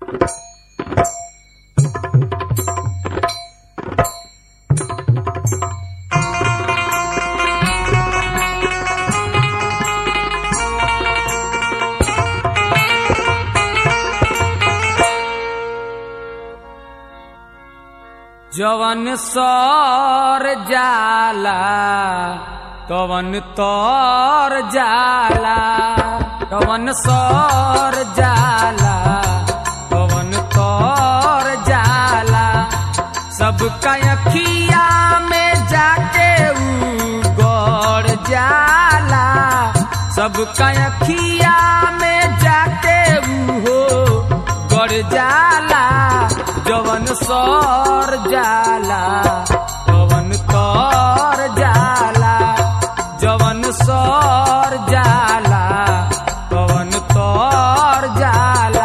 जवन सर जाला तवन तर जाला तवन सर जाला तवन तर जाला सबका अखिया में जाके ऊ गड़ जाला सबका अखिया में जाके ऊ हो गड़ जाला जवन सर जाला पवन तर जाला जवन सर जाला पवन तर जाला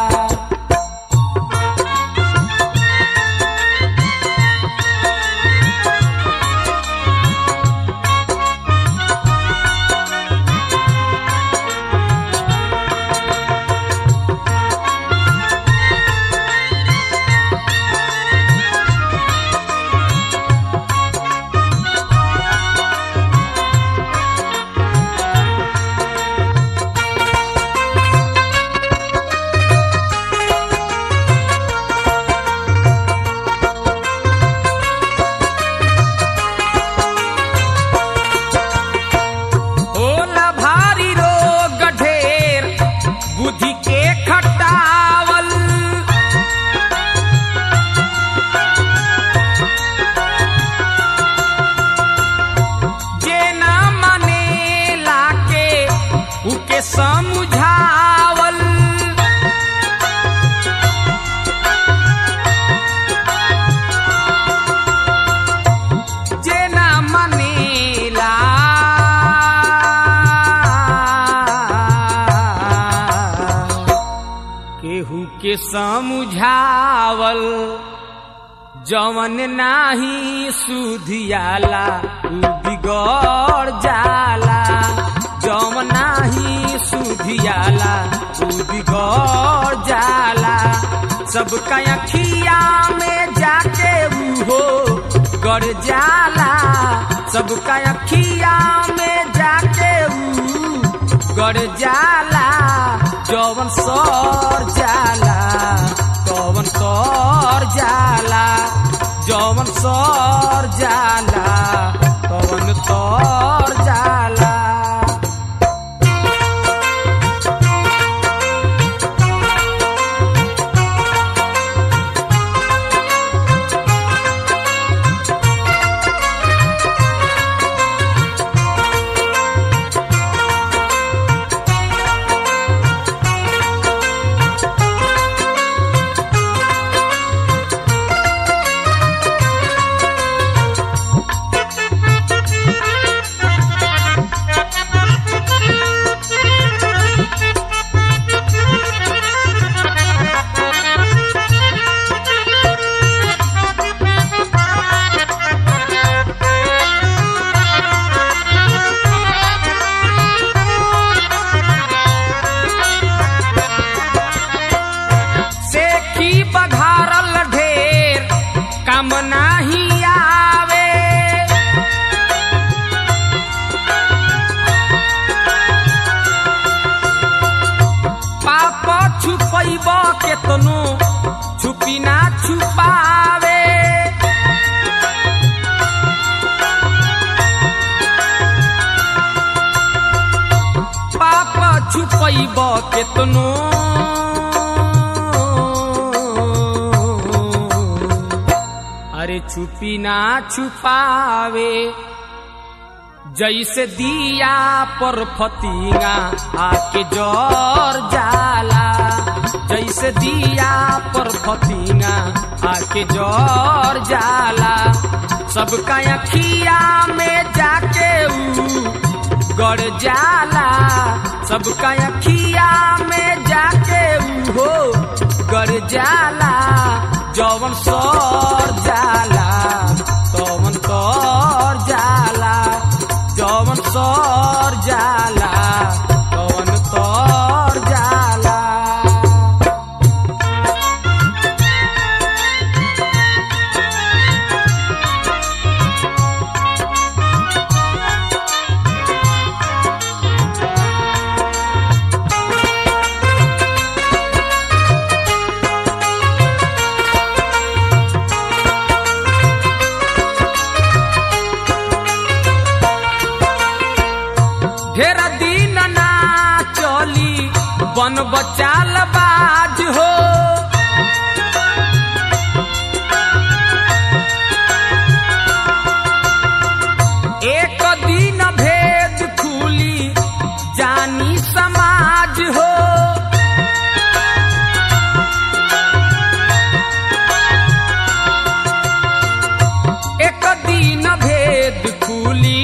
होला भारी रोग ढेर बुद्धि के खटावल जे ना माने लाके उके समझावल जे ना मानेला केहू के समझावल जवन नाही सुधियाला उ बिगड़ जाला जवन नाही सुधियाला उ बिगड़ जाला सबका अखिया में जाके ऊ हो गड़ जाला सबका अखिया में जाके ऊ गड़ जाला जवन सर जाला तवन तर जाला जवन सर जाला तवन तर जाला सेखी बघारल ढेर काम नाही आवे पाप छुपैब केतनो छुपी ना छुपावे पाप छुपैब केतनो अरे छुपी ना छुपावे जैसे दिया पर फतिंगा आके जर जाला जैसे दिया पर फतिंगा आके जर जाला सबका अखिया में जाके ऊ गड़ जाला सबका अखिया में जाके ऊ हो गड़ जाला जवन सर जाला तवन तर जाला जवन सर जाला तवन तर जाला बन बचाल बाज हो एक दिन भेद खुली जानी समाज हो एक दिन भेद खुली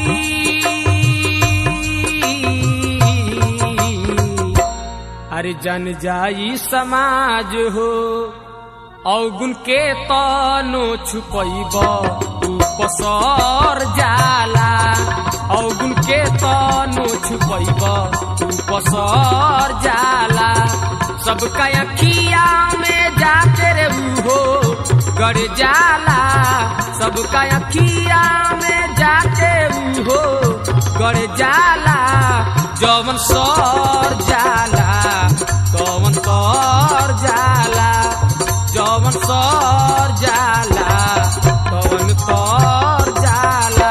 अरे जन जाई समाज हो अवगुण के तनो छुपैब तू पसर जाला अवगुण के तनो छुपैब तू पसर जाला सबका अखिया में जाके रे हो गड़ जाला सबका अखिया में जाके हो गड़ जाला जवन सर जाला तवन सर जाला जवन सर जाला तवन सर जाला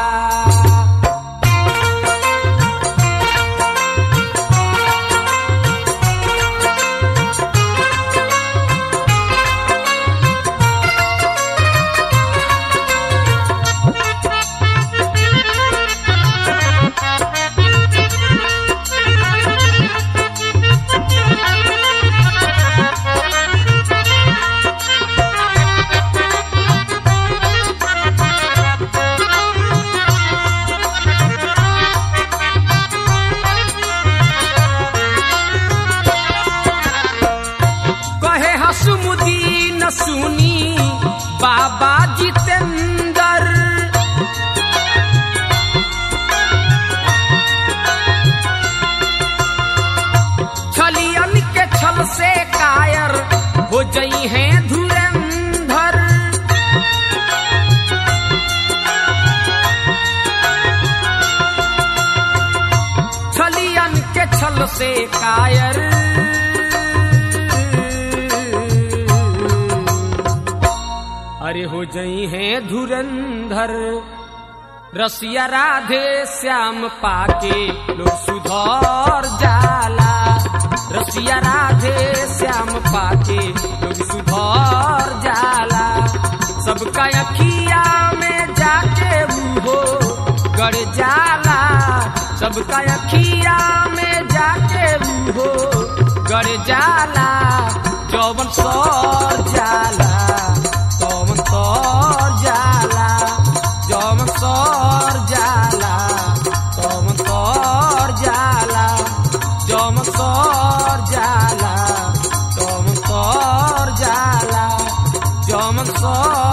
कहे हसमुदीन सुनी बाबा जितेंद्र छलियन के छल से कायर हो जई हैं धुरंधर छलियन के छल से कायर अरे हो जई हैं धुरंधर रसिया राधे श्याम पाके लोग सुधर जाला रसिया राधे श्याम पाके लोग सुधर जाला सबका अखिया में जाके हो गड़ जाला सबका अखिया में जाके हो गड़ जाला जौवन सर जाला तौवन सर जाला जौवन सर जाला तौवन सर जाला जौवन सर जाला तौवन सर जाला जौवन सर